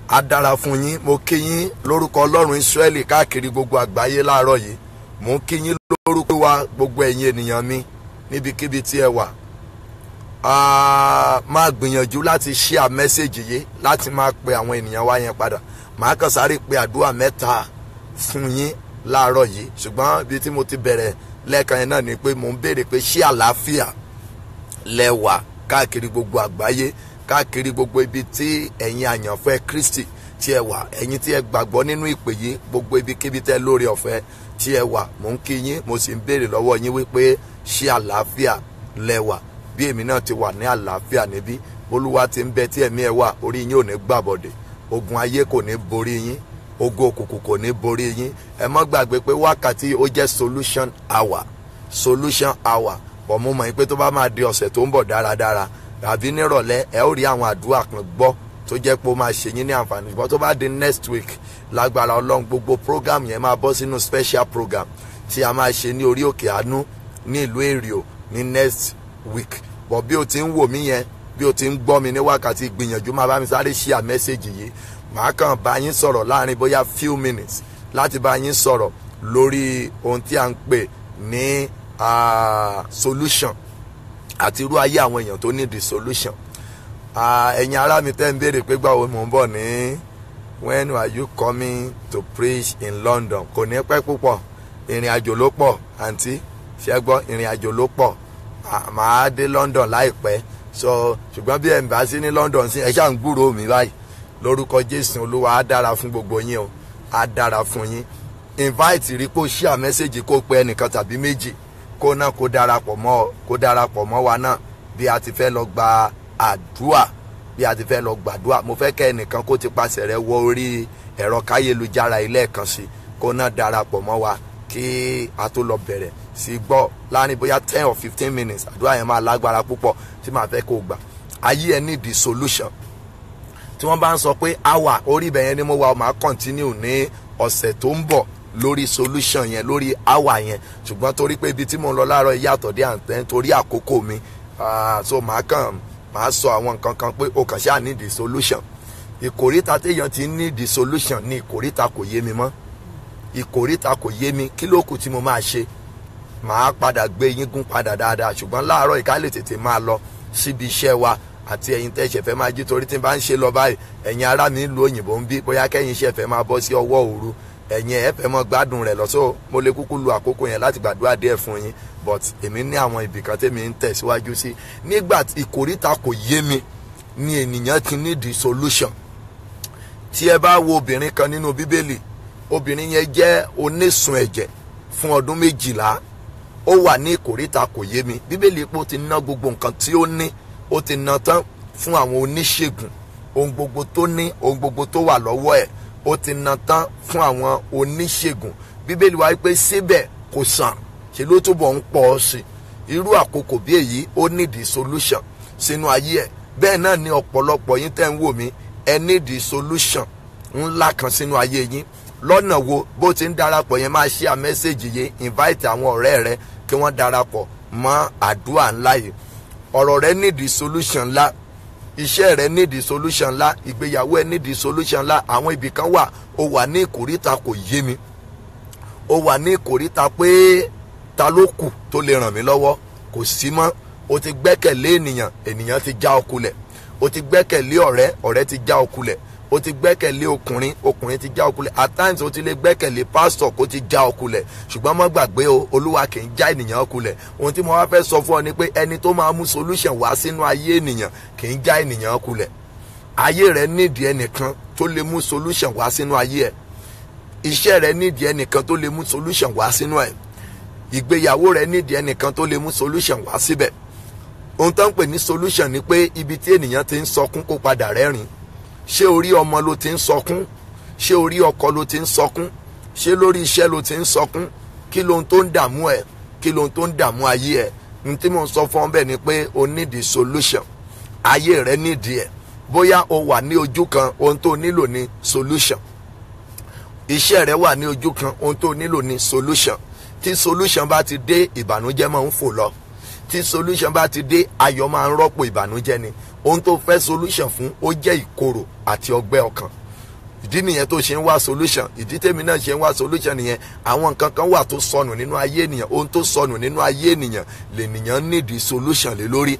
á dára fún yín mo kí yín lórúkọ ọlọ́run Ísírẹ́lì káàkiri gbogbo àgbáyé láàárọ̀ yìí mo kí yín lórúkọ wa gbogbo ẹ̀yin ènìyàn mi níbikíbi tí ẹ wà máa gbìyànjú láti share mẹ́sẹ̀gì yìí láti máa pe àwọn ènìyàn wa yẹn padà màá kàn sáré pe àdúrà mẹ́ta fún yín láàárọ̀ yìí ṣùgbọ́n ibi tí mo ti bẹ̀rẹ̀ lẹ́ẹ̀kan yẹn náà ni pé mò ń béèrè pé ṣé àlàáfíà lẹ wà káàkiri gbogbo àgbáyé káàkiri gbogbo ibi tí ẹ̀yin àyànfẹ́ Kristi tí ẹ wà ẹ̀yin tí ẹ gbàgbọ́ nínú ìpè yìí gbogbo ibikíbi tẹ́ lórí ọ̀fẹ́ tí ẹ wà mò ń kí yín mo sì ń béèrè lọ́wọ́ yín wípé ṣé àlàáfíà lẹ wà bí èmi náà ti wà ní àlàáfíà níbí olúwa ti ń bẹ tí ẹ̀mí ẹ wà orí yín ò ní gbàbọ̀dẹ̀ ogun ayé kò ní borí yín ogun òkùnkùn kò ní borí yín ẹ má gbàgbé pé wákàtí ó jẹ́ solution hour solution hour bọ̀ mo mọ̀ pé tó bá máa di ọ̀sẹ̀ tó ń bọ̀ dáradára tàbí nírọ̀lẹ́ ẹ ó rí àwọn àdúrà kan gbọ́ tó jẹ́ pé ó máa ṣe yín ní àǹfààní ṣùgbọ́n tó bá di next week lágbára ọlọ́run gbogbo program yẹn máa bọ́ sínú special program tí a máa ṣe ní orí òkè àánú ní ìlú èrìò ní next week bọ̀ bí o ti ń wò mí yẹn bí o ti ń gbọ́ mi ní wákàtí gbìyànjú máa bá mi sáré share message yìí màá kàn bá yín sọ̀rọ̀ láàrin bóyá few minutes láti bá yín sọ̀rọ̀ lórí ohun tí a ń pè ní solution àti irú ayé àwọn èèyàn tó need the solution ẹ̀yin ará mi tẹ́ ń béèrè pé gbàwo mò ń bọ̀ ní when are you coming to preach in London kò ní pẹ́ púpọ̀ ìrìn àjò ló pọ̀ àǹtí ṣẹ́gbọ́ ìrìn àjò ló pọ̀ màá dé London láìpẹ́ so ṣùgbọ́n bí ẹ̀ ń bá sí ní London sí ẹ ṣáà ń gbúròó mi báyìí lórúkọ Jésù Olúwa á dára fún gbogbo yín o á dára fún yín invite rí kó share message kó pe ẹnìkan tàbí méjì kó náà kó darapọ̀ mọ́ kó darapọ̀ mọ́ wa náà bí a ti fẹ́ lọ gba àdúà bí a ti fẹ́ lọ gbàdúà mo fẹ́ kẹ́ ẹnìkan kó ti pasẹ̀ rẹ̀ wọ orí ẹ̀rọ káyélujára ilé ẹ̀kan sí kó náà darapọ̀ mọ́ wa kí a tó lọ bẹ̀rẹ̀ sí gbọ́ láàrin bóyá ten or fifteen minutes àdúrà yẹn máa lágbára púpọ̀ tí màá fẹ́ kó gbà ayé ẹ need the solution tí wọ́n bá ń sọ pé hour orí ibẹ̀ yẹn ni mo wà ó máa continue ní ọ̀sẹ̀ tó ń bọ̀ lórí solution yẹn lórí hour yẹn ṣùgbọ́n torí pé ibi tí mo ń lọ láàárọ̀ yàtọ̀ dé àǹtẹ́ torí àkókò mi so màá kàn màá sọ àwọn nǹkan kan pé o kàn ṣáà need the solution ìkòríta téèyàn ti need the solution ní ìkòríta kò yé mi mọ́ ìkòríta kò yé mi kí ló kù tí mo máa ṣe màá padà gbé yín gún padà dáadáa ṣùgbọ́n láàárọ̀ ìka lè tètè máa lọ síbi iṣẹ́ wa àti ẹ̀yin tẹ́ ṣẹ̀fẹ̀ máa jí torí tí n bá ń ṣe lọ báyìí ẹ̀yin ará mi ń lu òyìnbó ń bí bóyá kẹ́yìn ṣẹ̀fẹ̀ máa bọ́ sí ọwọ́ òru ẹ̀yin ẹ̀ fẹ́ mọ́ gbádùn rẹ̀ lọ́sọ̀ mo lè kúkú lu àkókò yẹn láti gbàdúrà díẹ̀ fún yín but èmi ní àwọn ibìkan tèmi ń tẹ̀síwájú sí nígbà ìkòríta kò yé mi ni ènìyàn ti ní the solution tí ẹ bá wo obìnrin kan nínú bíbélì obìnrin yẹn jẹ́ onísun ẹ̀jẹ̀ fún ọdún méjìlá ó wà ní ìkòríta kò yé mi bíbélì pé ó ti ná gbogbo nǹkan tí ó ní ó ti ná tán fún àwọn oníṣègùn ohun gbogbo tó ní ohun gbogbo tó wà lọ́wọ́ ẹ̀ ó ti ná tán fún àwọn oníṣègùn bíbélì wáyé pé síbẹ̀ kò sàn ṣe ló túbọ̀ ń pọ̀ ọ́ sí irú àkókò bí èyí ó nídìí solution sínú ayé ẹ̀ bẹ́ẹ̀ náà ni ọ̀pọ̀lọpọ̀ yín tẹ́ ń wò mí ẹ nídìí solution ńlá kan sínú ayé yín lọ́nà wo bó ti ń darapọ̀ yẹn máa ṣí à mẹ́sẹ̀gì yìí invite àwọn ọ̀rẹ́ rẹ kí wọ́n darapọ̀ mọ́ àdúrà ńlá yìí ọ̀rọ̀ rẹ nídìí solution ńlá iṣẹ́ rẹ nídìí solution ńlá ìgbéyàwó ẹ nídìí solution ńlá àwọn ibì kan wà ó wà ní ìkóríta kò yé mi ó wà ní ìkóríta pé ta ló kù tó lè ràn mí lọ́wọ́ kò sí mọ́ o ti gbẹ́kẹ̀lé ènìyàn ènìyàn ti já ọ kulẹ̀ o ti gbẹ́kẹ̀lé ọ̀rẹ́ ọ̀rẹ́ ti já ọ kulẹ̀ o ti gbẹ́kẹ̀lé ọkùnrin ọkùnrin ti já ọ kulẹ̀ at times o ti lè gbẹ́kẹ̀lé pásítọ̀ kó ti já ọ kulẹ̀ ṣùgbọ́n má gbàgbé o olúwa kì í já ènìyàn kulẹ̀ ohun tí mo wá fẹ́ sọ fún ọ ni pé ẹni tó máa mú solution wá sínú ayé ènìyàn kì í já ènìyàn kulẹ̀ ayé rẹ nídìí ẹnìkan tó lè mú solution wá sínú ayé ẹ iṣẹ́ rẹ nídìí ẹnìkan tó lè mú solution wá sínú ẹ ìgbéyàwó rẹ nídìí ẹnìkan tó lè mú solution wá síbẹ̀ ohun tó ń pè ní solution ni pé ibi tí ènìyàn ti ń sọkún kó padà rẹ́rìn ṣé orí ọmọ ló ti ń sọkún ṣé orí ọkọ ló ti ń sọkún ṣé lórí iṣẹ́ ló ti ń sọkún kí lohun tó ń dààmú ẹ kí lohun tó ń dààmú ayé ẹ ohun tí mò ń sọ fún ọ bẹ́ẹ̀ ni pé o nídìí solution ayé rẹ nídìí ẹ bóyá o wà ní ojú kan ohun tó nílò ní solution iṣẹ́ rẹ wà ní ojú kan ohun tó nílò ní solution tí solution bá ti dé ìbànújẹ́ máa ń fò lọ tí solution bá ti dé ayọ̀ máa ń rọ́pò ìbànújẹ́ ni ohun tó fẹ́ solution fún ó jẹ́ ìkorò àti ọgbẹ́ ọkàn ìdí nìyẹn tó ṣe ń wá solution ìdí tèmi náà ṣe ń wá solution nìyẹn àwọn nǹkan kan wà tó sọnù nínú ayé ènìyàn ohun tó sọnù nínú ayé ènìyàn lènìyàn nídìí solution lé lórí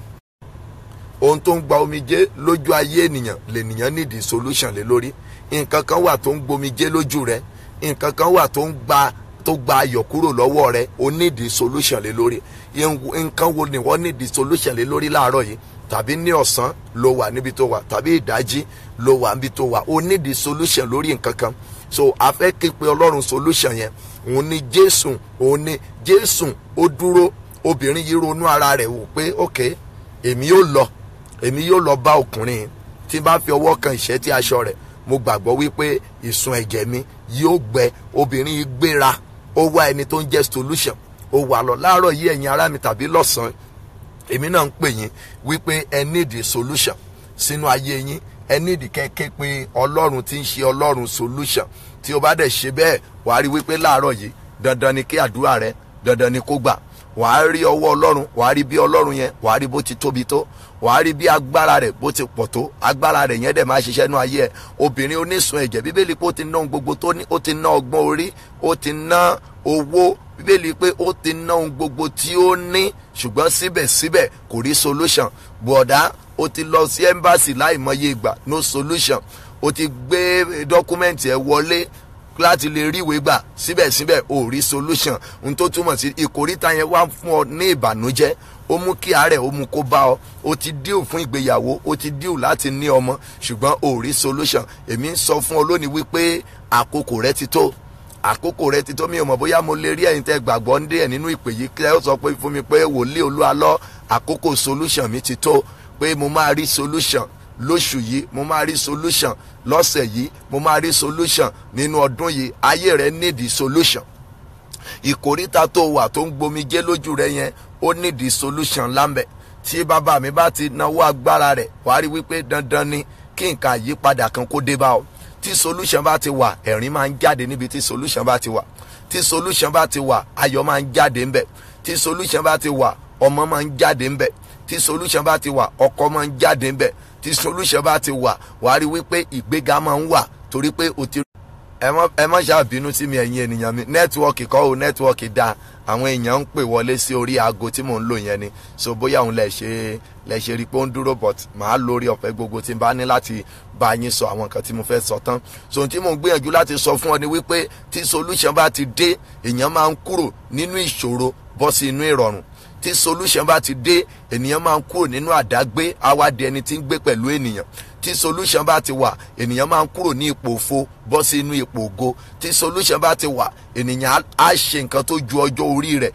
ohun tó ń gba omijé lójú ayé ènìyàn lènìyàn nídìí solution lé lórí nǹkan kan wà tó ń gbomijé lójú rẹ nǹkan kan wà tó ń gba tó gba ayọ̀ kúrò lọ́wọ́ rẹ o nídìí solution lé lórí nǹkan wo ni wọ́n nídìí solution lé lórí láàárọ̀ yìí tàbí ní ọ̀sán ló wà níbi tó wà tàbí ìdájí ló wà níbi tó wà o nídìí solution lórí nǹkan kan so a fẹ́ ké pe ọlọ́run solution yẹn òun ni jésù òun ni jésù ó dúró obìnrin yìí ronú ara rẹ̀ wò pé ok èmi yóò lọ èmi yóò lọ bá ọkùnrin tí n bá fi ọwọ́ kan ìṣẹ́tí aṣọ rẹ̀ mo gbàgbọ́ wípé ìsun ẹ̀jẹ̀ mi yóò gbẹ obìnrin yìí gbéra ó wá ẹni tó ń jẹ́ solution ó wà lọ láàárọ̀ yìí ẹ̀yin ará mi tàbí lọ́sàn-án èmi náà ń pè yín wípé ẹ need solution sínú ayé yín ẹ need kẹ́kẹ́ pé ọlọ́run tí ń ṣe ọlọ́run solution tí o bá dẹ̀ ṣe bẹ́ẹ̀ wàá rí wípé láàárọ̀ yìí dandan ni kí àdúrà rẹ dandan ni kó gbà wàá rí ọwọ́ ọlọ́run wàá rí bí ọlọ́run yẹn wàá rí bó ti tóbi tó wàá rí bí agbára rẹ̀ bó ti pọ̀ tó agbára rẹ̀ yẹn dẹ̀ máa ṣiṣẹ́ nú ayé ẹ̀ obìnrin onísun ẹ̀jẹ̀ bíbélì pé ó ti ná ohun gbogbo tó ní ó ti ná ọgbọ́n orí ó ti ná owó bíbélì pé ó ti ná ohun gbogbo tí ó ní ṣùgbọ́n síbẹ̀síbẹ̀ kò rí solution bọ̀dá ó ti lọ sí embassy láìmọye ìgbà no solution ó ti gbé dọ́kúmẹ̀ntì ẹ̀ wọlé láti lè rí ìwé gbà síbẹ̀síbẹ̀ ò rí solution ohun tó túmọ̀ sí ìkóríta yẹn wá fún ọ ní ìbànújẹ́ ó mú kí àárẹ̀ ó mú kó bá ọ ó ti díù fún ìgbéyàwó ó ti díù láti ní ọmọ ṣùgbọ́n ò rí solution èmi ń sọ fún ọ lónìí wípé àkókò rẹ ti tó àkókò rẹ ti tó mi ò mọ̀ bóyá mo lè rí ẹ̀yin tẹ́ gbàgbọ́ ń dé ẹ̀ nínú ìpè yìí kí ẹ sọ pé fún mi pé wòlíì olúalọ́ àkókò solution mi ti tó pé mo máa rí solution lóṣù yìí mo máa rí solution lọ́sẹ̀ yìí mo máa rí solution nínú ọdún yìí ayé rẹ nídìí solution ìkóríta tó wà tó ń gbomijé lójú rẹ yẹn ó nídìí solution lámbẹ tí bàbá mi bá ti náwó agbára rẹ wàá rí wípé dandan ni kí nǹkan àyípadà kan kó dé bá ọ tí solution bá ti wà ẹ̀rín máa ń jáde níbi tí solution bá ti wà tí solution bá ti wà ayọ̀ máa ń jáde ńbẹ̀ tí solution bá ti wà ọmọ máa ń jáde ńbẹ̀ tí solution bá ti wà ọkọ máa ń jáde ńbẹ̀ tí solution bá ti wà wàá rí wípé ìgbéga máa ń wà torí pé o ti. ẹ má ṣàbínú sí mi ẹ̀yin ènìyàn mi nẹ́tíwọ́ọ̀kì kọ́ o nẹ́tíwọ́ọ̀kì da àwọn èèyàn ń pè wọlé sí orí aago tí mò ń lò yẹn ni so bóyá òun lè ṣe lè ṣe rí pé ó ń dúró but màá lórí ọ̀fẹ́ gbogbo tí n bá ní láti bá yín sọ àwọn nǹkan tí mo fẹ́ sọ tán so tí mò ń gbìyànjú láti sọ fún ọ ni wípé tí solution bá ti dé èèyàn máa ń kúrò nínú ìṣòro bọ́ sí inú ìrọ̀rùn tí solution bá ti dé ènìyàn máa ń kúrò nínú àdágbé awádìí ẹni tí ń gbé pẹ̀lú ènìyàn tí solution bá ti wà ènìyàn máa ń kúrò ní ipò òfo bọ́ sí inú ipò ògo tí solution bá ti wà ènìyàn á ṣe nǹkan tó ju ọjọ́ orí rẹ̀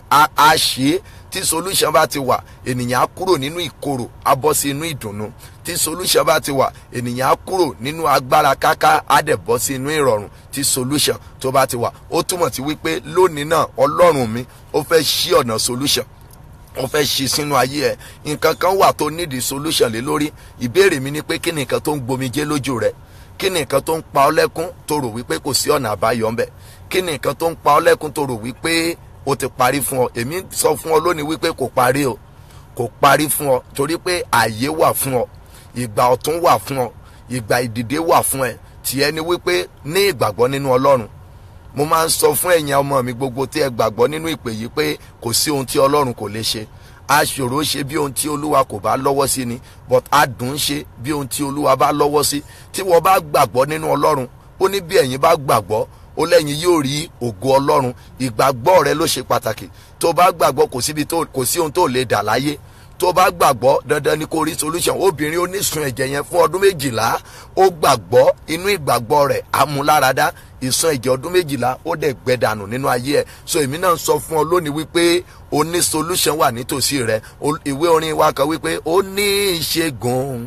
á ṣe é tí solution bá ti wà ènìyàn á kúrò nínú ìkorò á bọ́ sí inú ìdùnnú tí solution bá ti wà ènìyàn á kúrò nínú agbára káká á dẹ̀ bọ́ sí inú ìrọ̀rùn tí solution tó bá ti wà ó túmọ̀ sí wípé lónìí náà ọlọ́run mi ó fẹ́ ṣí ọ̀nà solution wọ́n fẹ́ ṣe sínú ayé ẹ̀ nǹkan kan wà tó nídìí solution lé lórí ìbéèrè mi ni pé kí ni nǹkan tó ń gbomijé lójú rẹ kí ni nǹkan tó ń pa ọ́ lẹ́kún tó rò wípé kò sí ọ̀nà àbáyọ ńbẹ̀ kí ni nǹkan tó ń pa ọ́ lẹ́kún tó rò wípé o ti parí fún ọ èmi sọ fún ọ lónìí wípé kò parí o kò parí fún ọ torí pé ààyè wà fún ọ ìgbà ọ̀tún wà fún ọ ìgbà ìdìde wà fún ẹ tìẹ ni wípé ní ìgbàgbọ́ nínú ọlọ́run mo máa ń sọ fún ẹ̀yin ọmọ mi gbogbo tí ẹ gbàgbọ́ nínú ìpè yìí pé kò sí ohun tí ọlọ́run kò lè ṣe aṣòro ṣe bí ohun tí olúwa kò bá lọ́wọ́ sí ni but adùn ṣe bí ohun tí olúwa bá lọ́wọ́ sí tí wọ́n bá gbàgbọ́ nínú ọlọ́run ó ní bí ẹ̀yin bá gbàgbọ́ ó lẹ́yìn yóò rí ògo ọlọ́run ìgbàgbọ́ rẹ ló ṣe pàtàkì tó bá gbàgbọ́ kò síbi tó kò sí ohun tó lè dà láyé tó bá gbàgbọ́ dandan ni kò rí solution obìnrin onísun ẹ̀jẹ̀ yẹn fún ọdún méjìlá ó gbàgbọ́ inú ìgbàgbọ́ rẹ̀ amúláradá ìsun ẹ̀jẹ̀ ọdún méjìlá ó dẹ̀ gbẹdànù nínú ayé ẹ̀ so èmi náà sọ fún ọ lónìí wípé o ní solution wà nítòsí rẹ ìwé orin wa kan wípé ó ní ìṣègùn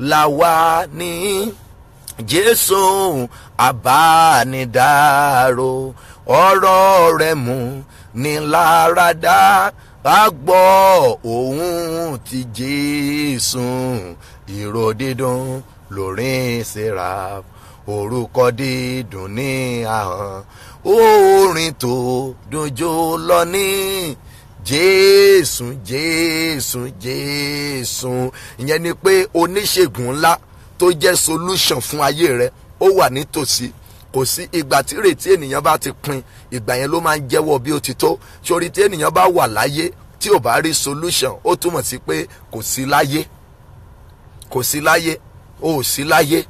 làwa ní jésù àbánidáró ọ̀rọ̀ rẹ̀ mú ní láradá a gbọ́ ohùn ti jésù ìró dídùn lórin seraph orúkọ dídùn ní ahọ́n orin tó dunjó lọ ní jésù jésù jésù ìyẹn ni pé oníṣègùn ńlá tó jẹ́ solution fún ayé rẹ ó ó wà nítòsí kò sí ìgbà tí ìrètí ènìyàn bá ti pin ìgbà yẹn ló máa ń jẹ́wọ́ bí ó ti tó sórí tí ènìyàn bá wà láyé tí ò bá rí solution ó túmọ̀ sí pé kò sí láyé kò sí láyé ó ò sí láyé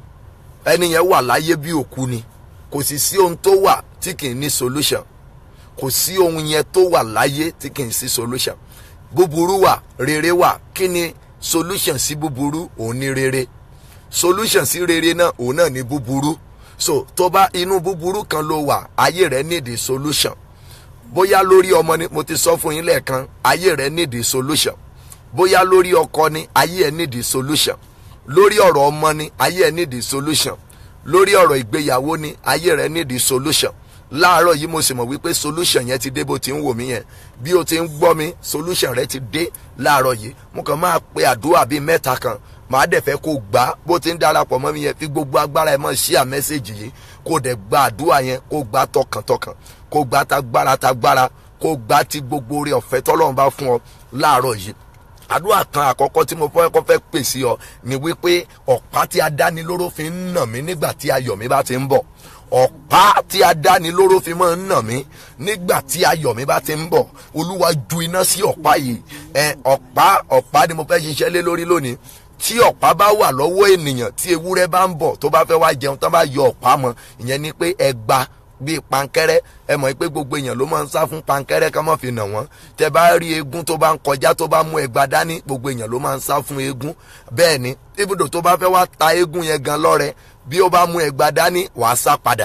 ẹni yẹn wà láyé bí òkú ni kò sì sí ohun tó wà tí kì í ní solution kò sí ohun yẹn tó wà láyé tí kì í sí solution búburú wà rere wà kí ni solution sí búburú òun ní rere solution sí rere náà òun náà ní búburú so tó bá inú búburú kan ló wà ayé rẹ nídìí solution bóyá lórí ọmọ ni mo ti sọ fún yín lẹ́ẹ̀kan ayé rẹ nídìí solution bóyá lórí ọkọ ni ayé ẹ nídìí solution lórí ọ̀rọ̀ ọmọ ni ayé ẹ nídìí solution lórí ọ̀rọ̀ ìgbéyàwó ni ayé rẹ nídìí solution láàárọ̀ yìí mo sì mọ̀ wípé solution yẹn ti dé bó ti ń wò mí yẹn bí o ti ń gbọ́ mi solution rẹ ti dé láàárọ̀ yìí mo kàn máa pe àdúrà bíi mẹ́ta kan màá dẹ̀ fẹ́ kó gbà bó ti ń darapọ̀ mọ́ mi yẹn fi gbogbo agbára ẹ̀ mọ́ ṣíà mẹ́sẹ̀gì yìí kó dẹ̀ gba àdúrà yẹn kó gbà tọkàntọkàn kó gbà tagbára tagbára kó gbà ti gbogbo oore ọ̀fẹ́ tọ́lọ́run bá fún ọ láàárọ̀ yìí àdúrà kan àkọ́kọ́ tí mo fẹ́ kọ́ fẹ́ pèsè ọ ni wípé ọ̀pá tí adánilóró fi ń nà mí nígbà tí ayọ̀ mi bá ti ń bọ̀ ọ̀pá tí adánilóró fi máa ń nà mí nígbà tí ayọ̀ mi bá ti ń bọ̀ olúwa ju iná sí ọ̀pá yìí ẹ ọ̀pá ọ̀pá ni mo fẹ́ ṣiṣẹ́ lé lórí lónìí tí ọ̀pá bá wà lọ́wọ́ ènìyàn tí ewúrẹ́ bá ń bọ̀ tó bá fẹ́ wá jẹun tó bá yọ ọ̀pá mọ́ ìyẹn ni pé ẹgba bíi pankẹ́rẹ́ ẹ mọ̀ pé gbogbo èèyàn ló máa ń sá fún pankẹ́rẹ́ ká má fi nà wọ́n tẹ bá rí eégún tó bá ń kọjá tó bá mú ẹgba dání gbogbo èèyàn ló máa ń sá fún eégún bẹ́ẹ̀ ni ibùdó tó bá fẹ́ wá ta eégún yẹn gan lọ́rẹ bí ó bá mú ẹgba dání wàá sá padà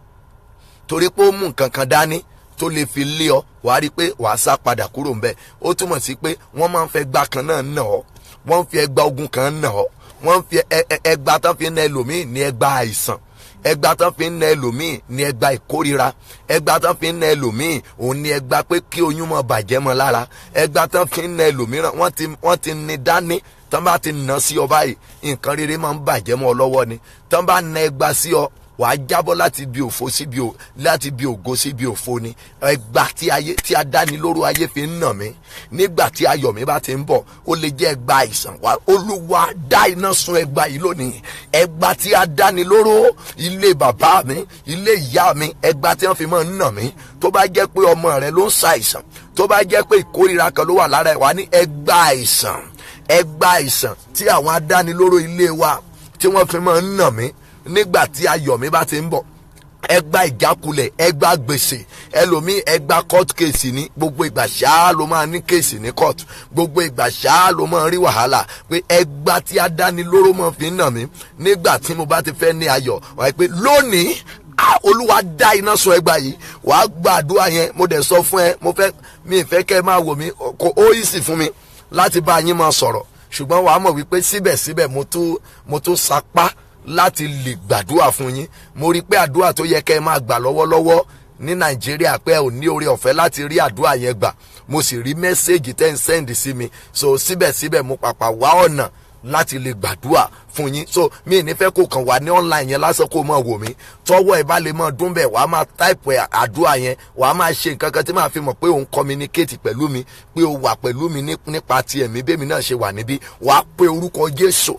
torí pé ó mú nǹkan kan dání tó lè fi lé ọ wàá rí i pé wàá sá padà kúrò ńbẹ̀ ó túmọ̀ sí pé wọ́n máa ń fẹ́ gbá kan náà nà ọ́ wọ́n ń fi ẹgba ogun kan nà ọ́ wọ́n ń fi ẹgba tán fi na ẹlòmíì ní ẹgba àìsàn ẹgba tán fi ń na ẹlòmíì ní ẹgba ìkórira ẹgba tán fi ń na ẹlòmíì òun ní ẹgba pé kí oyún mọ bàjẹ́ mọ́ lára ẹgba tán fi ń na ẹlòmíràn wọ́n ti wọ́n ti ní dání tán bá ti nà sí ọ báyìí nǹkan rere máa ń bàjẹ́ mọ́ ọ lọ́wọ́ ni tán bá na ẹgba sí ọ wàá jábọ́ láti bí òfo sí bí o láti bí ògo sí bí òfo ni ẹgbà tí ayé tí adánilóró ayé fi ń nà mí nígbà tí ayọ̀ mi bá ti ń bọ̀ ó lè jẹ́ ẹgbà àìsàn wa olúwa dá iná sun ẹgbà yìí lónìí ẹgbà tí adánilóró ilé bàbá mi ilé ìyá mi ẹgbà tí wọ́n fi máa ń nà mí tó bá jẹ́ pé ọmọ rẹ ló ń ṣàìsàn tó bá jẹ́ pé ìkórira kan ló wà lára ẹ̀ wá ní ẹgbà àìsàn ẹgbà àìsàn tí àwọn adánilóró ilé wa tí wọ́n fi máa ń nà mí nígbà tí ayọ̀ mi bá ti ń bọ̀ ẹgbà ìjákulẹ̀ ẹgbà gbèsè ẹlòmíì ẹgbà court case ní gbogbo ìgbà ṣáá ló máa ní case ní court gbogbo ìgbà ṣáá ló máa rí wàhálà pé ẹgbà tí adánilóró máa fi ń nà mí nígbà tí mo bá ti fẹ́ ní ayọ̀ wáyé pé lónìí olúwa dá iná sun ẹgbà yìí wàá gba àdúrà yẹn mo dẹ̀ sọ fún ẹ mo fẹ́ mi ìfẹ́ kẹ́ ẹ máa wò mí kò ó yìí sì fún mi láti bá yín máa sọ̀rọ̀ ṣùgbọ́n wàá mọ̀ wípé síbẹ̀síbẹ̀ mo tún mo tún sapá láti lè gbàdúrà fún yín mo rí i pé àdúrà tó yẹ kẹ́ ẹ máa gbà lọ́wọ́lọ́wọ́ ní nàìjíríà pé ò ní oore ọ̀fẹ́ láti rí àdúrà yẹn gbà mo sì rí mẹ́sẹ̀gì tẹ́ ń sẹ́ǹdì sí mi so síbẹ̀síbẹ̀ mo pàpà wá ọ̀nà láti lè gbàdúrà fún yín so mi ní fẹ́ kó kàn wá ní online yẹn lásán kó mọ̀ wò mí tọwọ́ ẹ bá lè mọ̀ dún bẹ́ẹ̀ wàá máa táìpù àdúrà yẹn wàá máa ṣe nǹkan kan tí màá fi mọ̀ pé òun communicate pẹ̀lú mi pé o wà pẹ̀lú mi nípa ti ẹ̀mí bẹ́ẹ̀ mi náà ṣe wà níbí wàá pe orúkọ jésù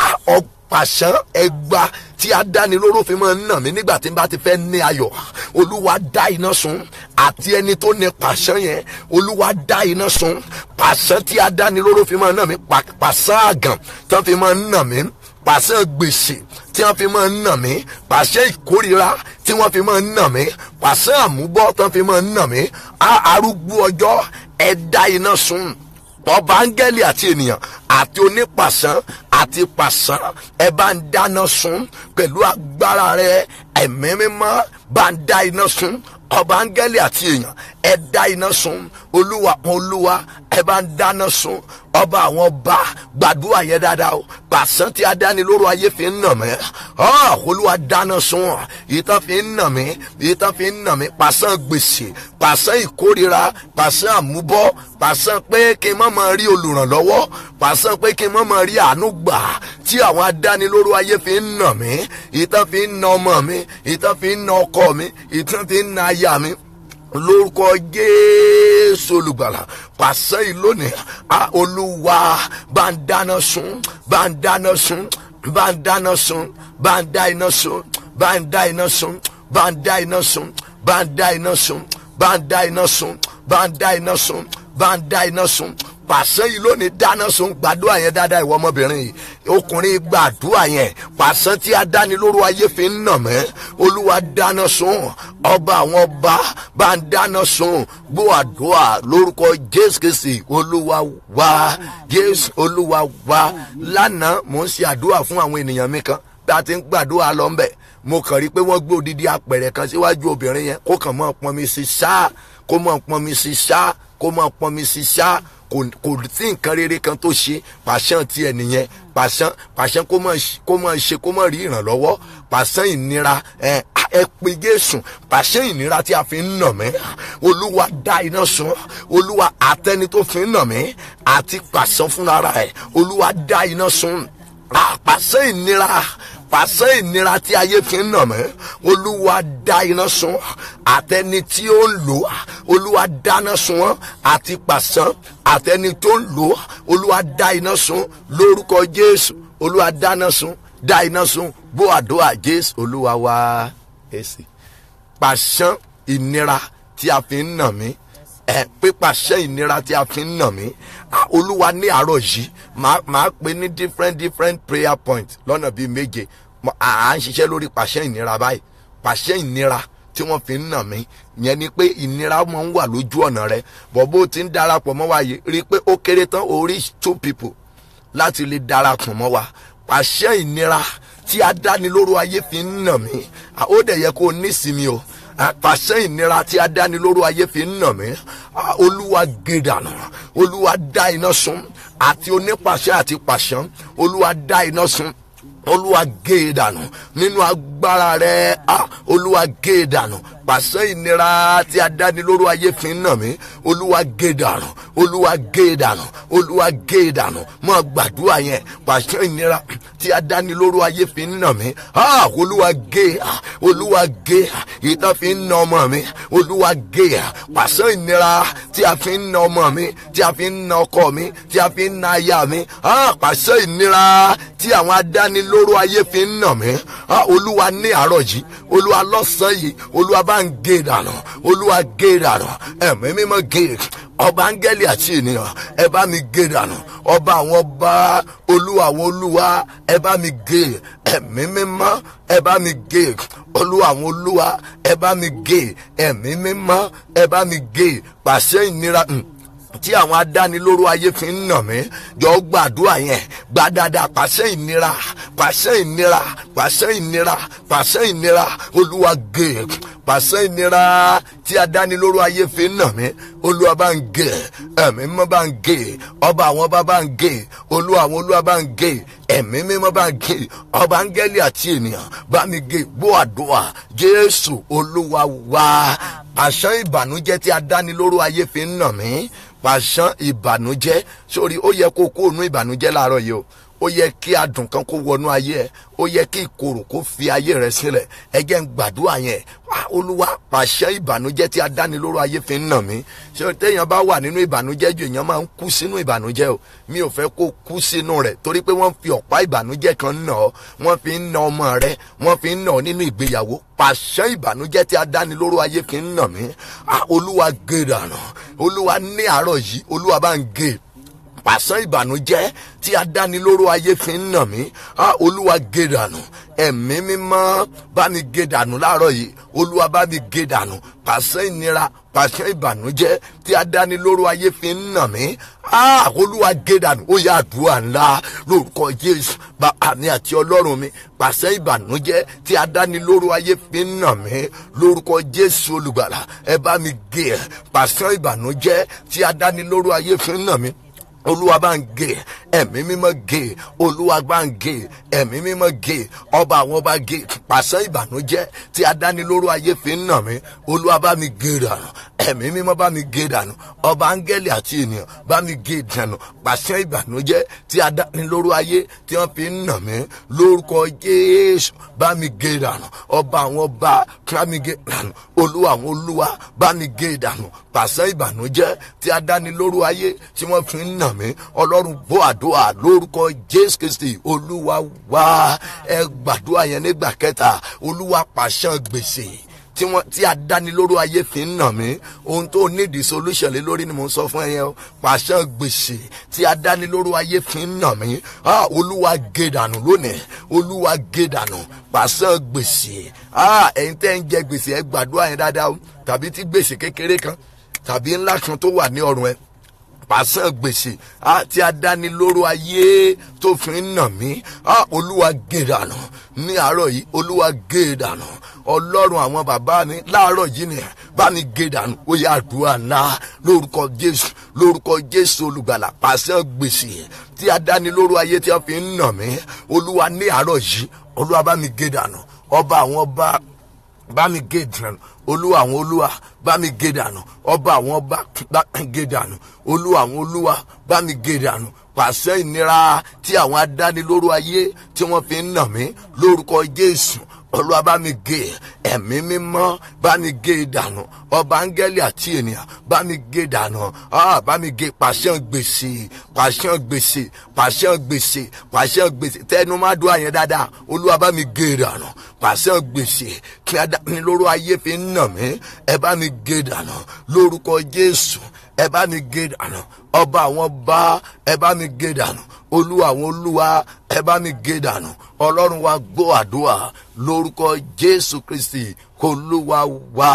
pàṣán ẹgbà tí adánilóró fi máa ń nà mí nígbà tí n bá ti fẹ́ ní ayọ̀ olúwa dá iná sun àti ẹni tó ní pàṣán yẹn olúwa dá iná sun pàṣán tí adánilóró fi máa ń nà mí pàṣán àgàn tí wọ́n fi máa ń nà mí pàṣán gbèsè tí wọ́n fi máa ń nà mí pàṣán ìkórira tí wọ́n fi máa ń nà mí pàṣán àmúbọ́ tí wọ́n fi máa ń nà mí arúgbó ọjọ́ ẹ dá iná sun ọba áńgẹ́lì àti ènìyàn àti onípàṣán àti pàṣán ẹ bá ń dáná sun pẹ̀lú agbára rẹ ẹ̀mí mímọ́ bá ń dá iná sun ọba áńgẹ́lì àti èèyàn ẹ dá iná sun olúwa olúwa ẹ bá ń dáná sun ọba àwọn ọba gbàdúrà yẹn dáadáa o pàṣán tí adánilóró ayé fi ń nà mí olúwa dáná sun ìtàn fi ń nà mí ìtàn fi ń nà mí pàṣán gbèsè pàṣán ìkórira pàṣán àmúbọ́ pàṣán pé kí n má máa rí olùrànlọ́wọ́ pàṣán pé kí n má máa rí àánú gbà tí àwọn adánilóró ayé fi ń nà mí ìtàn fi ń nà ọmọ mi ìtàn fi ń nà ọkọ mi ìtàn fi ń nà aya mi lórúkọ jésù olùgbàlà pàṣẹ ìlónìí olúwa bá ń dáná sun bá ń dáná sun bá ń dáná sun bá ń dá iná sun bá ń dá iná sun bá ń dá iná sun bá ń dá iná sun bá ń dá iná sun bá ń dá iná sun bá ń dá iná sun pàṣẹ yìí lónìí dáná sun gbàdúrà yẹn dáadáa ìwọ ọmọbìnrin yìí ọkùnrin gbàdúrà yẹn pàṣẹ tí adánilóró ayé fi ń nà mẹ́ olúwa dáná sun ọba àwọn ọba bá ń dáná sun gbọ́ àdúrà lórúkọ jésù kìsì olúwa wá jésù olúwa wá lánàá mò ń ṣe àdúrà fún àwọn ènìyàn mi kan bí a ti ń gbàdúrà lọ ń bẹ̀ mo kàn rí i pé wọ́n gbé odidi apẹ̀rẹ̀ kan síwájú obìnrin yẹn kó kàn mọ́ pọnmi sí ṣáá kó mọ́ pọnmi sí ṣáá kó mọ́ pọnmi sí ṣáá kò kò sí nǹkan rere kan tó ṣe pàṣán tiẹ̀ nìyẹn pàṣán pàṣán kó mọ̀ kó mọ̀ ṣe kó mọ̀ rí ìrànlọ́wọ́ pàṣán ìnira ẹ ẹ pe Jésù pàṣán ìnira tí a fi ń nà mí olúwa dá iná sun olúwa àtẹni tó fi ń nà mí àti pàṣán fúnra ẹ olúwa dá iná sun pàṣán ìnira pàṣẹ ìnira tí ayé fi ń nà mí olúwa dá iná sun àtẹni tí ó ń lò olúwa dáná sun wọn àti pàṣán àtẹni tó ń lò olúwa dá iná sun lórúkọ jésù olúwa dáná sun dá iná sun bó àdúrà jésù olúwa wá èsì pàṣán ìnira tí a fi ń nà mí ẹ pípàṣẹ ìnira tí a fi ń nà mí olúwa ní àárọ̀ yìí máa pè ní different different prayer points lọ́nà bíi méje à ń ṣiṣẹ́ lórí pàṣẹ ìnira báyìí pàṣẹ ìnira tí wọ́n fi ń nà mí yẹn ni pé ìnira máa ń wà lójú ọ̀nà rẹ bọ̀ bó ti ń darapọ̀ mọ́ wa yìí rí i pé ó kéré tán o reach two people láti lè darapọ̀ mọ́ wa pàṣẹ ìnira tí adánilóró ayé fi ń nà mí ó dẹ̀ yẹ kó o nísinmi o pàṣẹ ìnira tí adánilóró ayé fi ń nà mí olúwa gèdànù olúwa dá iná sun àti onípàṣẹ àti pàṣán olúwa dá iná sun olúwa gé e dànù nínú agbára rẹ olúwa gé e dànù pàṣẹ ìnira tí adánilóró ayé fi ń nà mí olúwa gé e dànù olúwa gé e dànù olúwa gé e dànù mọ gbàdúrà yẹn pàṣẹ ìnira tí adánilóró ayé fi ń nà mí olúwa gé olúwa gé ìtàn fi ń nà ọmọ mi olúwa gé pàṣẹ ìnira tí a fi ń nà ọmọ mi tí a fi ń nà ọkọ mi tí a fi ń nà aya mi pàṣẹ ìnira tí àwọn adánilóró ayé fi ń nà mí olúwa ní àárọ̀ yìí olúwa lọ́sàn-án yìí olúwa bá ń gé dànù olúwa gé dànù ẹ̀mí mímọ́ gé ọba áńgẹ́lì àti ènìyàn ẹ bá mi gé dànù ọba àwọn ọba olúwa àwọn olúwa ẹ bá mi gé ẹ̀mí mímọ́ ẹ bá mi gé olúwa àwọn olúwa ẹ bá mi gé ẹ̀mí mímọ́ ẹ bá mi gé pàṣẹ ìnira tí àwọn adánilóró ayé fi ń nà mí jọ gbàdúrà yẹn gbà dáadáa pàṣẹ ìnira pàṣẹ ìnira pàṣẹ ìnira pàṣẹ ìnira olúwa gé pàṣẹ ìnira tí adánilóró ayé fi ń nà mí olúwa bá ń gé ẹ̀mí mímọ́ bá ń gé ọba àwọn ọba bá ń gé olúwa àwọn olúwa bá ń gé ẹ̀mí mímọ́ bá ń gé ọba áńgẹ́lì àti ènìyàn bá mi gé gbọ́ àdúrà jésù olúwa wá àṣà ìbànújẹ́ tí adánilóró ayé fi ń nà mí pàṣán ìbànújẹ́ sórí ó yẹ kó kó ònú ìbànújẹ́ láàárọ̀ yìí o ó yẹ kí adùn kan kó wọnú ayé ẹ ó yẹ kí ìkorò kó fi ayé rẹ sílẹ̀ ẹ jẹ́ ń gbàdúrà yẹn olúwa pàṣẹ ìbànújẹ́ tí adánilóró ayé fi ń nà mí ṣé téèyàn bá wà nínú ìbànújẹ́ jù èèyàn máa ń kú sínú ìbànújẹ́ o mi ò fẹ́ kó kú sínú rẹ̀ torí pé wọ́n fi ọ̀pá ìbànújẹ́ kan nà ọ́ wọ́n fi ń nà ọmọ rẹ wọ́n fi ń nà ọ́ nínú ìgbéyàwó pàṣẹ ìbànújẹ́ tí adánilóró ayé fi ń nà mí olúwa gé dànù olúwa ní àárọ̀ yìí olúwa bá ń gé pàṣán ìbànújẹ́ tí adánilóró ayé fi ń nà mí olúwa gé dànù ẹ̀mí mímọ́ bá mi gé dànù láàárọ̀ yìí olúwa bá mi gé dànù pàṣán ìnira pàṣán ìbànújẹ́ tí adánilóró ayé fi ń nà mí olúwa gé dànù ó yá àdúrà ńlá lórúkọ jésù bàbá mi àti ọlọ́run mi pàṣán ìbànújẹ́ tí adánilóró ayé fi ń nà mí lórúkọ jésù olùgbàlà ẹ bá mi gé pàṣán ìbànújẹ́ tí adánilóró ayé fi ń nà mí olúwa bá ń gé ẹ̀mí mímọ́ gé olúwa bá ń gé ẹ̀mí mímọ́ gé ọba àwọn ọba gé pàṣẹ ìbànújẹ́ tí adánilóró ayé fi ń nà mí olúwa bá mi gé dànù ẹ̀mí mímọ́ bá mi gé dànù ọba áńgẹ́lì àti ènìyàn bá mi gé dànù pàṣẹ ìbànújẹ́ tí adánilóró ayé tí wọ́n fi ń nà mí lórúkọ jésù bá mi gé dànù ọba àwọn ọba bá mi gé dànù olúwa àwọn olúwa bá mi gé dànù pàṣẹ ìbànújẹ́ tí adánilóró ayé tí wọ́n fi ń nà mí ọlọ́run gbọ́ àdúrà lórúkọ jésù kristi olúwa wá ẹ gbàdúrà yẹn nígbà kẹta olúwa pàṣẹ gbèsè tí wọn tí adánilóró ayé fi ń nà mí ohun tó nídìí solution lé lórí ni mo ń sọ fún ẹ yẹn o pàṣẹ gbèsè tí adánilóró ayé fi ń nà mí ah olúwa gé dànù lónìí olúwa gé dànù pàṣẹ gbèsè ah ẹ̀yin tẹ́ ń jẹ gbèsè ẹ gbàdúrà yẹn dáadáa o tàbí tí gbèsè kékeré kan tàbí ńlá kan tó wà ní ọrùn ẹ pàṣẹ gbèsè àti adánilóró ayé tó fi ń nà mí olúwa gé dànù ní àárọ̀ yìí olúwa gé dànù ọlọ́run àwọn bàbá mi láàárọ̀ yìí ni bá mi gé dànù ó yà àdúrà náà lórúkọ jésù lórúkọ jésù olùgbàlà pàṣẹ gbèsè tí adánilóró ayé tí wọ́n fi ń nà mí olúwa ní àárọ̀ yìí olúwa bá mi gé dànù ọba àwọn ọba bá mi gé dànù olúwa àwọn olúwa bá mi gé dànù ọba àwọn ọba bá mi gé dànù olúwa àwọn olúwa bá mi gé dànù pàṣẹ ìnira tí àwọn adánilóró ayé tí wọ́n fi ń nà mí lórúkọ jésù olúwa bá mi gé ẹ̀mí mímọ́ bá mi gé dànù ọba áńgẹ́lì àti ènìyàn bá mi gé dànù ah bá mi gé pàṣẹ gbèsè pàṣẹ gbèsè pàṣẹ gbèsè pàṣẹ gbèsè tẹnu má dùn àyẹn dáadáa olúwa bá mi gé dànù pàṣẹ gbèsè kí adánilóró ayé fi ń nà mí ẹ bá mi gé dànù lórúkọ jésù ẹ bá mi gé dànù ọba àwọn bá ẹ bá mi gé dànù olúwa àwọn olúwa ẹ bá mi gé dànù ọlọ́run wa gbọ́ àdúrà lórúkọ jésù kristi olúwa wá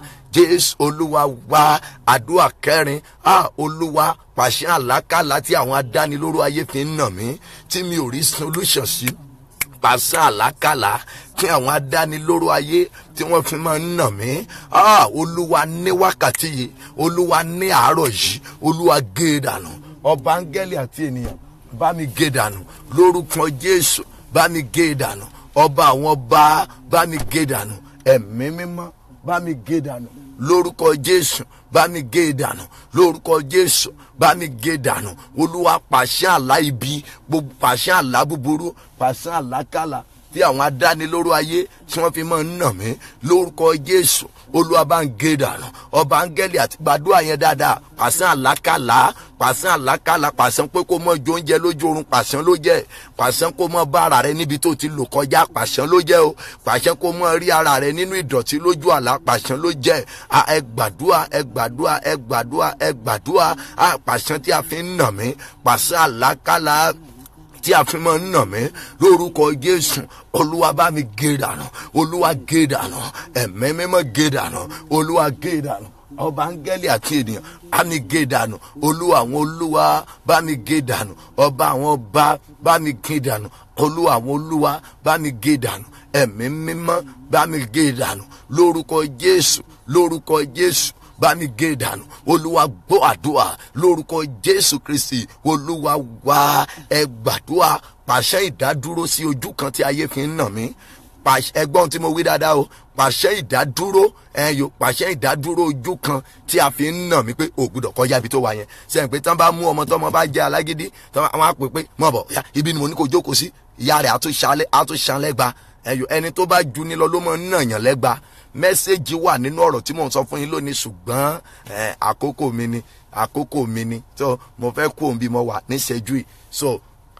jésù olúwa wá àdúrà kẹrin a olúwa pàṣẹ àlákàlà tí àwọn adánilóró ayé fi ń nà mí tí mi ò rí solution sí pàṣẹ àlákàlà tí àwọn adánilóró ayé tí wọ́n fi máa ń nà mí ah olúwa ní wákàtí yìí olúwa ní àárọ̀ yìí olúwa gé e dànù ọba áńgẹ́lì àti ènìyàn bá mi gé dànù lórúkọ jésù bá mi gé dànù ọba àwọn ọba bá mi gé dànù ẹ̀mí mímọ́ bá mi gé dànù lórúkọ jésù bá mi gé dànù lórúkọ jésù bá mi gé dànù olúwa pàṣẹ àlá ibi gbogbo pàṣẹ àlá búburú pàṣẹ àlákàlà tí àwọn adánilóró ayé tí wọ́n fi máa ń nà mí lórúkọ jésù olúwa bá ń gé dànù ọba áńgẹ́lì àti gbàdúrà yẹn dáadáa pàṣẹ àlákàlà pàṣẹ àlákàlà pàṣẹ pé kó mọ jó oúnjẹ lójú oorun pàṣẹ ló jẹ pàṣẹ kó mọ bá ara rẹ níbi tó ti lò kọjá pàṣẹ ló jẹ o pàṣẹ kó mọ rí ara rẹ nínú ìdọ̀tí lójú àlá pàṣẹ ló jẹ ẹ gbàdúrà ẹ gbàdúrà ẹ gbàdúrà ẹ gbàdúrà pàṣẹ tí a fi ń nà mí pàṣẹ àlákàlà tí a fi máa ń nà mí lórúkọ jésù olúwa bá mi gé dànù olúwa gé dànù ẹ̀mí mímọ́ gé dànù olúwa gé dànù ọba áńgẹ́lì àti ènìyàn bá mi gé dànù olúwa àwọn olúwa bá mi gé dànù ọba àwọn ọba bá mi gé dànù olúwa àwọn olúwa bá mi gé dànù ẹ̀mí mímọ́ bá mi gé dànù lórúkọ jésù lórúkọ jésù bá mi gé dànù olúwa gbọ́ àdúrà lórúkọ jésù kristi olúwa wá ẹ gbàdúrà pàṣẹ ìdádúró sí ojú kan tí ayé fi ń nà mí ẹgbọ́n tí mo wí dáadáa o pàṣẹ ìdádúró ẹyọ pàṣẹ ìdádúró ojú kan tí a fi ń nà mí pé o gbọ́dọ̀ kọjá ibi tó wà yẹn sẹ́yìn pé tán bá mú ọmọ tọmọ bá jẹ́ alágídí tán wọ́n á pè pé mọ̀ bọ̀ ibi ni mo ní kó jókòó sí ìyá rẹ̀ àtúnṣalẹ́gba ẹyọ ẹni tó bá ju ní lọ ló mọ̀ ń nàyàn lẹ́gba mẹ́sẹ̀gì wà nínú ọ̀rọ̀ tí mò ń sọ fún yín lónìí ṣùgbọ́n àkókò mi ni àkókò mi ni so mo fẹ́ kú òun bí mo wà níṣẹ́jú yìí so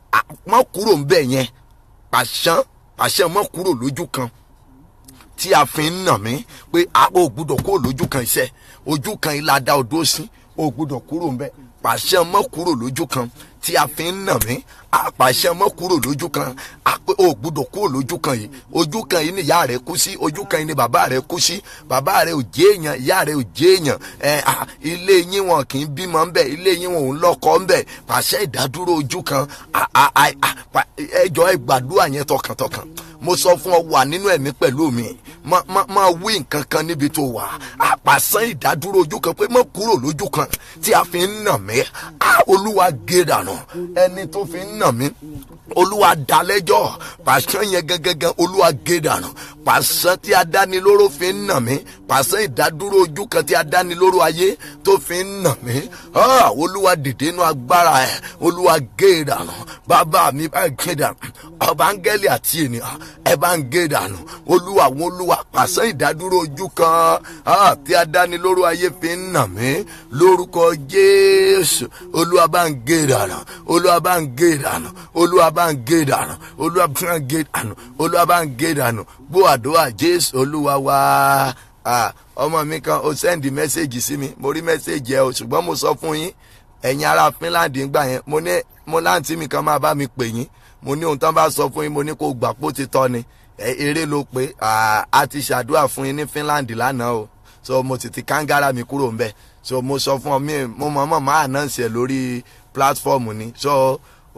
mọ́ kúrò ń bẹ̀ yẹn pàṣán pàṣẹ mọ́ kúrò lójú kan tí a fi ń nà mí pé a ò gbúdọ̀ kúrò lójú kan iṣẹ́ ojú kan ilá dá odó sí ò gbúdọ̀ kúrò ń bẹ̀ pàṣẹ mọ́ kúrò lójú kan tí a fi ń nà mí àpàṣẹ mọ́ kúrò lójú kan àpé o gbúdọ̀ kúrò lójú kan yìí ojú kan yìí ni ìyá rẹ kú sí ojú kan yìí ni bàbá rẹ kú sí bàbá rẹ ò jẹ́ èèyàn ìyá rẹ ò jẹ́ èèyàn ẹ ilé yín wọn kì í bímọ ńbẹ ilé yín wọn ò ń lọ́kọ ńbẹ pàṣẹ ìdádúró ojú kan ẹjọ ẹ gbàdúrà yẹn tọkàntọkàn mo sọ fún ọ wà nínú ẹ̀mí pẹ̀lú mi máa wí nǹkan kan níbi tó wà àpàṣán ìdádúró ojú kan pé mọ́ kúrò lójú kan tí a fi ń nà mí olúwa gé dànù ẹni tó fi ń nà mí olúwa dalẹ́jọ́ pàṣán yẹn gẹ́gẹ́gẹ́ olúwa gé dànù pàṣán tí adánilóró fi ń nà mí pàṣán ìdádúró ojú kan tí adánilóró ayé tó fi ń nà mí olúwa dìde inú agbára ẹ̀ olúwa gé dànù bàbá mi bá gé dànù ọba áńgẹ́lì àti ènìyàn ẹ bá ń gé dànù olúwa àwọn olúwa pàṣẹ ìdádúró ojú kan ah, tí adánilóró ayé fi ń nà mí lórúkọ jésù olúwa bá ń gé dànù olúwa bá ń gé dànù olúwa bá ń gé dànù olúwa bá ń gé dànù olúwa bá ń gé dànù gbọ́ àdúrà jésù olúwa wá ah, ọmọ mi kan ó sẹ́ndì mẹ́sẹ̀gì sí mi mo rí mẹ́sẹ̀gì ẹ o ṣùgbọ́n mo sọ fún yín ẹ̀yin ará Finland ń gbà yẹn mo ní mo láǹtí mi kan máa bá mi pè yín mo ní ohun tán bá sọ fún yín mo ní kó gbà pó ti tọ́ ni eré ló pé a ti ṣàdúrà fún yín ní Finland lánàá o so mo ti ti kángára mi kúrò ń bẹ̀ so mo sọ fún ọ mi mo mọ̀ mọ̀ máa náà ṣe lórí platform ni so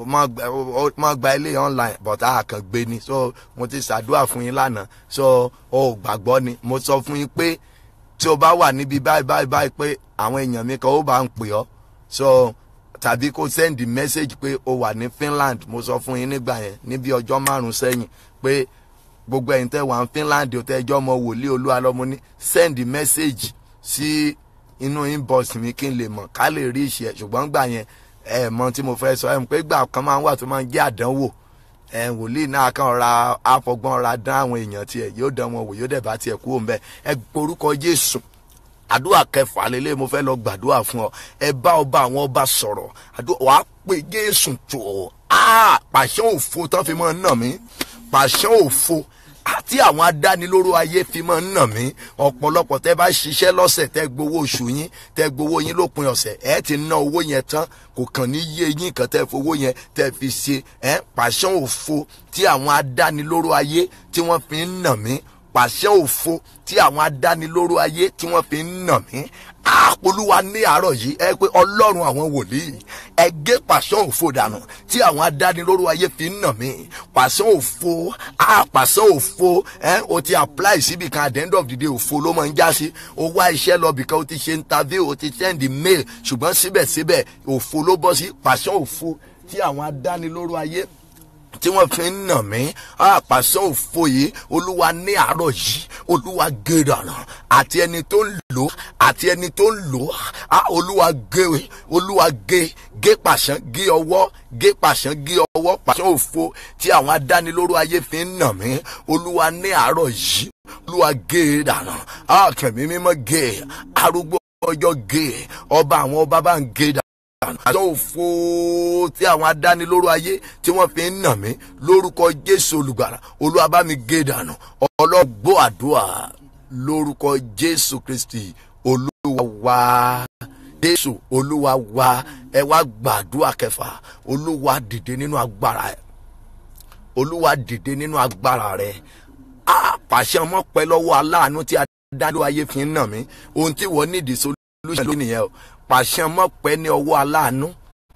mo gba ilé online but a kàn gbé ni so mo ti ṣàdúrà fún yín lánàá so o gbàgbọ́ ni mo sọ fún yín pé tí o bá wà níbi báyìí báyìí báyìí pé àwọn èèyàn mi kan ó bá ń pè ọ́ so tàbí kó send message pé o wà ní Finland mo sọ fún yín nígbà yẹn níbi ọjọ́ márùn sẹ́yìn pé gbogbo ẹ̀yin tẹ́ wà ní Finland o tẹ́ ẹjọ́ ọmọ wòlíì olúwa lọ́mọ ní send message sí inú inbox mi kí n lè mọ̀ ká lè rí ìṣe ṣùgbọ́n gbà yẹn ẹ mọ̀ tí mo fẹ́ sọ ẹ mọ̀ pé gbà kan máa ń wà tó máa ń jẹ́ àdánwò ẹ wòlíì náà kàn ra àfọgbọ́n ra dán àwọn èèyàn tiẹ̀ yóò dán wọn wò yóò dẹ̀ bá tiẹ̀ kú òun bẹ́ẹ̀ ẹ gborúkọ Jésù àdúrà kẹfà lélẹ̀ mo fẹ́ lọ gbàdúrà fún ọ ẹ bá ọba àwọn ọba sọ̀rọ̀ àdúrà wàá pè Jésù tó ọ pàṣẹ òfo tán fi máa ń nà mí pàṣẹ òfo àti àwọn adánilóró ayé fi máa ń nà mí ọ̀pọ̀lọpọ̀ tẹ́ bá ṣiṣẹ́ lọ́sẹ̀ tẹ́ gbowó oṣù yín tẹ́ gbowó yín lópin ọ̀sẹ̀ ẹ ti ná owó yẹn tán kò kàn ní yé yín kan tẹ́ fowó yẹn tẹ́ fi ṣe ẹ pàṣẹ òfo tí àwọn adánilóró ayé tí wọ́n fi ń nà mí pàṣẹ òfo tí àwọn adánilóró ayé tí wọ́n fi ń nà mí àpolúwa ní àárọ̀ yìí ẹ pé ọlọ́run àwọn wòlíì ẹ gé pàṣẹ òfo dànù tí àwọn adánilóró ayé fi ń nà mí pàṣẹ òfo àpàṣẹ òfo ẹ o ti apply síbi kan at the end of the day òfo ló máa ń já sí o wá iṣẹ́ lọ bìkan o ti ṣe interview o ti send mail ṣùgbọ́n síbẹ̀síbẹ̀ òfo ló bọ́ sí pàṣẹ òfo tí àwọn adánilóró ayé tí wọ́n fi ń nà mí àpàṣẹ òfo yìí olúwa ní àárọ̀ yìí olúwa gé dànù àti ẹni tó ń lò àti ẹni tó ń lò á olúwa gé olúwa gé gé pàṣán gé ọwọ́ gé pàṣán gé ọwọ́ pàṣán òfo tí àwọn adánilóró ayé fi ń nà mí olúwa ní àárọ̀ yìí olúwa gé dànù àkànmí mímọ́ gé arúgbó ọjọ́ gé ọba àwọn ọba bá ń gé dànù àjọ òfo tí àwọn adánilóró ayé tí wọ́n fi ń nà mí lórúkọ jésù olùgbàlà olúwa bá mi gé dànù ọlọ́gbọ́ àdúrà lórúkọ jésù kristi olúwa wá jésù olúwa wá ẹ wá gbàdúrà kẹfà olúwa dìde nínú agbára ẹ olúwa dìde nínú agbára rẹ a pàṣẹ ọmọ pẹ lọ́wọ́ aláàánú tí adánilóró ayé fi ń nà mí ohun tí wọ́n nídìí solution lónìí yẹn o pàṣẹ mọ́pẹ́ ní ọwọ́ aláàánú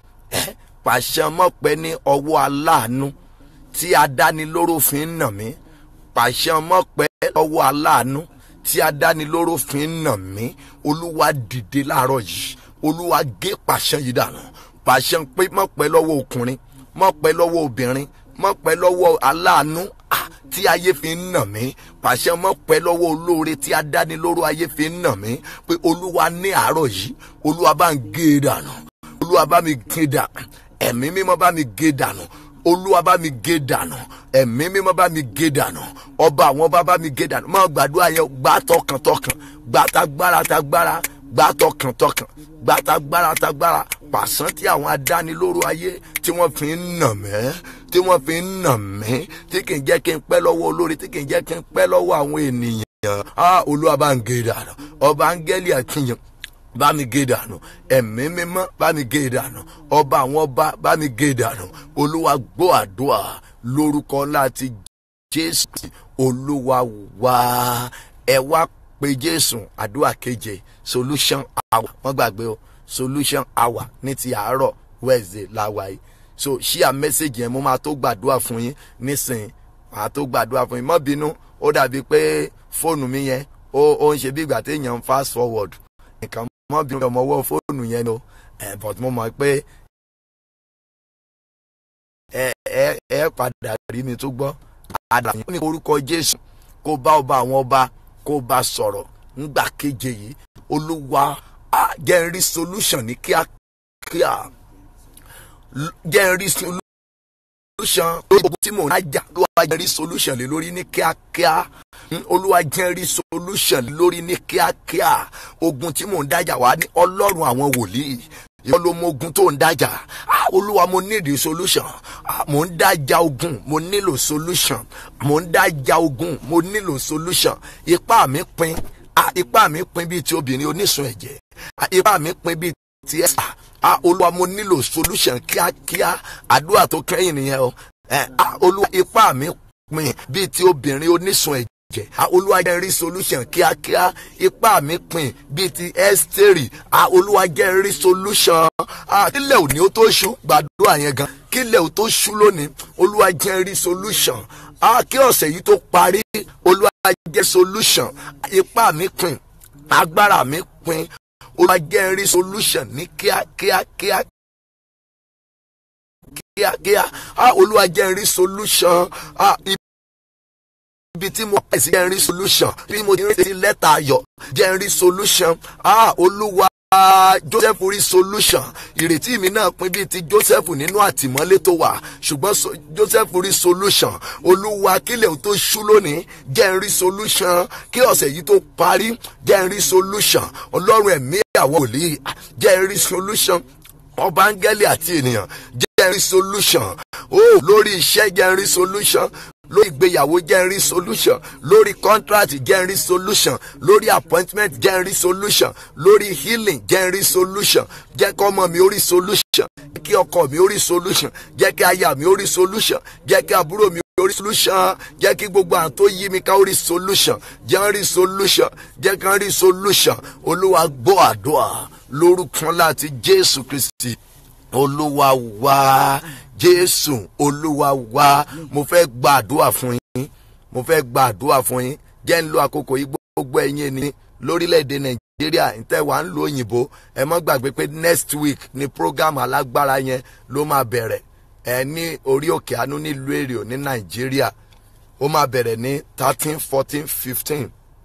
pàṣẹ mọ́pẹ́ ní ọwọ́ aláàánú tí adánilóró fi ń nà mí pàṣẹ mọ́pẹ́ ọwọ́ aláàánú tí adánilóró fi ń nà mí olúwa dìde láàárọ̀ yìí olúwa gé pàṣẹ yìí dànù pàṣẹ pé mọ́pẹ́ lọ́wọ́ ọkùnrin mọ́pẹ́ lọ́wọ́ obìnrin mọ́pẹ́ lọ́wọ́ aláàánú tí ayé fi ń nà mí pàṣẹ mọ́ pẹ́ lọ́wọ́ olóore tí adánilóró ayé fi ń nà mí pé olúwa ní àárọ̀ yìí olúwa bá ń gé e dànù olúwa bá mi gé dànù ẹ̀mí mímọ́ bá mi gé dànù olúwa bá mi gé dànù ẹ̀mí mímọ́ bá mi gé dànù ọba àwọn ọba bá mi gé dànù máa gbàdúrà yẹn gbà tọkàntọkàn gbà tagbára tagbára gbà tọkàntọkàn gbà tagbára tagbára pàṣán tí àwọn adánilóró ayé tí wọ́n fi ń nà mẹ́ tí wọ́n fi ń nà mí tí kì í jẹ́ kí n pẹ́ lọ́wọ́ olórí tí kì í jẹ́ kí n pẹ́ lọ́wọ́ àwọn ènìyàn á olúwa bá ń gé dànù ọba áńgẹ́lì àkìyàn bá mi gé dànù ẹ̀mí mímọ́ bá mi gé dànù ọba àwọn ọba bá mi gé dànù olúwa gbọ́ àdúrà lórúkọ láti jésù olúwa wá ẹ wá pé jésù àdúrà keje solution hour wọ́n gbàgbé o solution hour ní ti àárọ̀ wednesday láwa yìí so share message yẹn mo máa tó gbàdúrà fún yín nísìnyí máa tó gbàdúrà fún yín má bínú ó dàbí pé fóònù mi yẹn ó ó ń ṣe bí ìgbà téèyàn ń fast forward nǹkan má bínú ọmọ ọwọ́ fóònù yẹn o eh, but mo mọ̀ pé ẹ ẹ ẹ padà rí mi tó gbọ́ àdàyàn ní orúkọ jésù kó bá ọba àwọn ọba kó bá sọ̀rọ̀ ńgbà keje yìí olúwa jẹ́ n rí solution ní kíákíá jẹ́ n rí solution lórí ogun tí mò ń dájà olúwa jẹ́ rí solution lé lórí ní kíákíá Mm, olúwa jẹ́ rí solution lé lórí ní kíákíá ogun tí mò ń dájà wá ní ọlọ́run àwọn wòlíì ìwọ ló mọ ogun tó ń dájà Ah, olúwa mo nídìí solution Ah, mò ń dájà ogun mo nílò solution mò ń dájà ogun mo nílò solution ipá mi pin Ah, ipá mi pin bíi ti obìnrin onísun ẹ̀jẹ̀ Ah, ipá mi pin bíi ti ẹ̀ Ah, olúwa mo nílò solution kíákíá àdúrà tó kẹ́yìn nìyẹn o Eh, ah, olúwa ipá mi pin bíi ti obìnrin onísun ẹ̀jẹ̀ jẹ olúwa jẹ́ rí solution kíákíá ipá mi pin bíi ti ẹ́stérì olúwa jẹ́ rí solution kílẹ̀ òní ó tó ṣú gbàdúrà yẹn gan kílẹ̀ ò tó ṣú lónìí olúwa jẹ́ rí solution kí ọ̀sẹ̀ yìí tó parí olúwa jẹ́ solution ipá mi pin agbára mi pin olúwa jẹ́ rí solution ní kíákíá kíá kíákíá olúwa jẹ́ rí solution ibi tí mo pẹ̀ sí jẹ́ ń rí solution bí mo ti rí sí lẹ́tà ayọ̀ jẹ́ ń rí solution ah olúwa joseph rí solution ìrètí mi náà pin bíi ti joseph nínú àtìmọ́lé tó wà ṣùgbọ́n so, joseph rí solution olúwa kílẹ̀ tó ṣú lónìí jẹ́ ń rí solution kí ọ̀sẹ̀ yìí tó parí jẹ́ ń rí solution ọlọ́run ẹ̀mí àwọn òlì jẹ́ ń rí solution ọba áńgẹ́lì àti ènìyàn jẹ́ ń rí solution oh lórí iṣẹ́ jẹ́ ń rí solution lórí ìgbéyàwó jẹ́ ń rí solution lórí contract jẹ́ ń rí solution lórí appointment jẹ́ ń rí solution lórí healing jẹ́ ń rí solution jẹ́ kí ọmọ mi ó rí solution jẹ́ kí ọkọ mi ó rí solution jẹ́ kí aya mi ó rí solution jẹ́ kí àbúrò mi ó rí solution jẹ́ kí gbogbo àwọn tó yí mi ká ó rí solution jẹ́ ń rí solution jẹ́ kí wọ́n rí solution olúwa gbọ́ àdúrà lórúkọ láti jésù kristi olúwa wá jésù olúwa wá mo fẹ́ gbàdúrà fún yín mo fẹ́ gbàdúrà fún yín jẹ́ ń lo àkókò yìí gbogbo ẹ̀yin ẹni lórílẹ̀‐èdè nàìjíríà ǹtẹ́ wà ń lo òyìnbó ẹ mọ́ gbàgbé pé next week ni program alágbára yẹn ló máa bẹ̀rẹ̀ ẹ ní orí òkè àánú nílùú èrò ní nàìjíríà ó máa bẹ̀rẹ̀ ní thirteen fourteen fifteen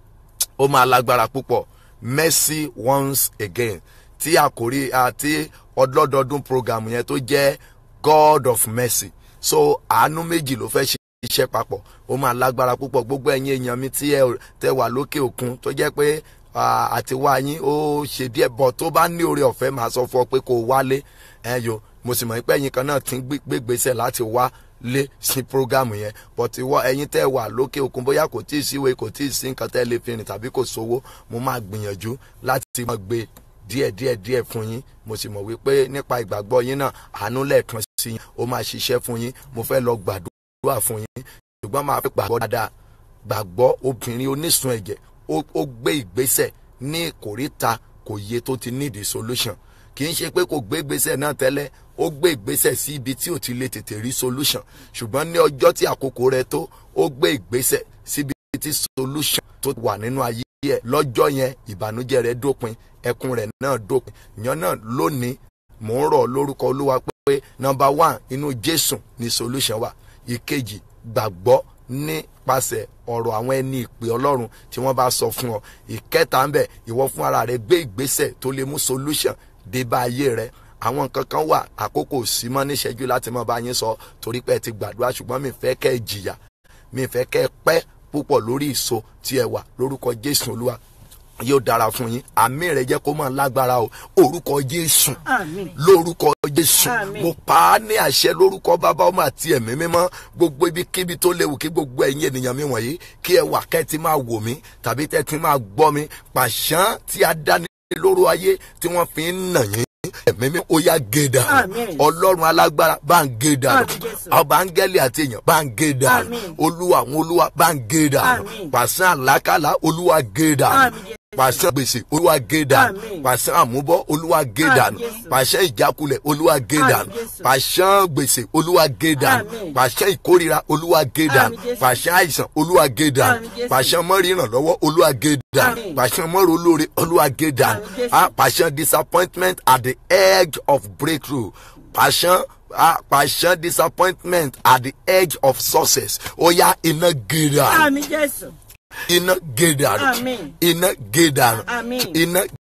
ó máa lágbára púpọ̀ mercy once again tí àkórí àti ọdọọdọọdún program yẹn tó jẹ́ god of mercy so àánú méjì ló fẹ́ ṣe iṣẹ́ papọ̀ ó máa lágbára púpọ̀ gbogbo ẹ̀yin èèyàn mi tí ẹ tẹ wà lókè òkun tó jẹ́ pé àti wá yín ó ṣe díẹ̀ bọ̀ tó bá ní oore ọ̀fẹ́ máa sọ fún ọ pé kó o wálé ẹ yo mo sì mọ̀ pé ẹ̀yin kan náà ti ń gbégbèsè láti wá lé sí programu yẹn but ìwọ ẹ̀yin tẹ́ wà lókè òkun bóyá kò tí ì síwèé kò tí ì sí nǹkan tẹ́ lè fi rìn tàbí kò sówó mo máa gbìyànjú láti máa gbé díẹ̀ díẹ̀ díẹ̀ fún yín mo sì mọ̀ wípé nípa ìgbàgbọ́ yín náà àánú lẹ́ẹ̀kan sí yín ó máa ṣiṣẹ́ fún yín mo fẹ́ lọ gbàdúrà fún yín ṣùgbọ́n máa fi gbàgbọ́ dáadáa gbàgbọ́ obìnrin onísun ẹ̀jẹ̀ ó gbé ìgbésẹ̀ ní kòríta kò yẹ tó ti nídìí solution kì í ṣe pé kò gbé ìgbésẹ̀ náà tẹ́lẹ̀ ó gbé ìgbésẹ̀ sí ibi tí ò ti lè tètè rí solution ṣùgbọ́n ní ọjọ́ tí àkókò rẹ̀ tó ó gbé ìgbésẹ̀ síbi tí solution tó wà nínú ayé ẹ̀ lọ́jọ́ yẹn ìbànújẹ́ rẹ̀ dópin ẹkún rẹ̀ náà dópin ìyẹn náà lónìí mò ń rọ̀ lórúkọ olúwa pé number one inú jésù ni solution wà ìkejì gbàgbọ́ nípasẹ̀ ọ̀rọ̀ àwọn ẹni ìpè ọlọ́run tí wọ́n bá sọ fún ọ ìkẹta ń bẹ ìwọ fún ara rẹ gbé ìgbésẹ̀ tó lè mú solution dé bá ayé rẹ àwọn nǹkan kan wà àkókò sí mọ́ níṣẹ́jú láti mọ́ bá yín sọ torí pé ẹ ti gbàdúrà ṣùgbọ́n mi fẹ́ kẹ́ ẹ jìyà mi fẹ́ kẹ́ ẹ pẹ́ púpọ̀ lórí ìso tí ẹ wà lórúkọ jésù olúwa yóò dára fún yín àmì rẹ jẹ́ kó máa lágbára o orúkọ jésù lórúkọ jésù mo pa á ní àṣẹ lórúkọ bàbá ọmọ àti ẹ̀mí mímọ́ gbogbo ibikíbi tó léwu kí gbogbo ẹ̀yin ènìyàn mi wọ̀nyí kí ẹ wà kẹ́ ti máa wò mí tàbí tẹ́ ti máa gbọ́ mi pàṣán tí a dá ní lóru ayé tí wọ́n fi ń nà yín ẹ̀mí mi ó yá gé dànù ọlọ́run alágbára bá ń gé dànù ọba áńgẹ́lì àti èèyàn bá ń gé dànù olúwa àwọn olúwa bá ń gé dànù pàṣán àlákàlà olúwa gé dànù pàṣẹ gbèsè olúwa gé dànù pàṣẹ àmúbọ olúwa gé dànù pàṣẹ ìjákulẹ̀ olúwa gé dànù pàṣẹ gbèsè olúwa gé dànù pàṣẹ ìkórira olúwa gé dànù pàṣẹ àìsàn olúwa gé dànù pàṣẹ mọ́rìnràn lọ́wọ́ olúwa gé dànù pàṣẹ mọ́rò olóore olúwa gé dànù pàṣẹ disappointment at the edge of breakthrough pàṣẹ ah, passion disappointment at the edge of success ó yá iná gé dànù àmì jésù iná gé dànù Àmín. iná gé dànù Àmín. iná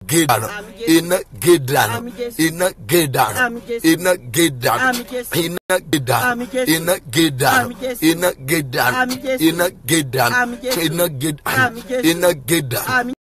gé dànù Àmín Jésù. iná gé dànù Àmín Jésù. iná gé dànù Àmín Jésù. iná gé dànù Àmín Jésù. iná gé dànù Àmín Jésù. iná gé dànù Àmín Jésù. iná gé dànù Àmín Jésù. iná gé dànù Àmín Jésù. iná gé dànù Àmín Jésù. iná gé dànù Àmín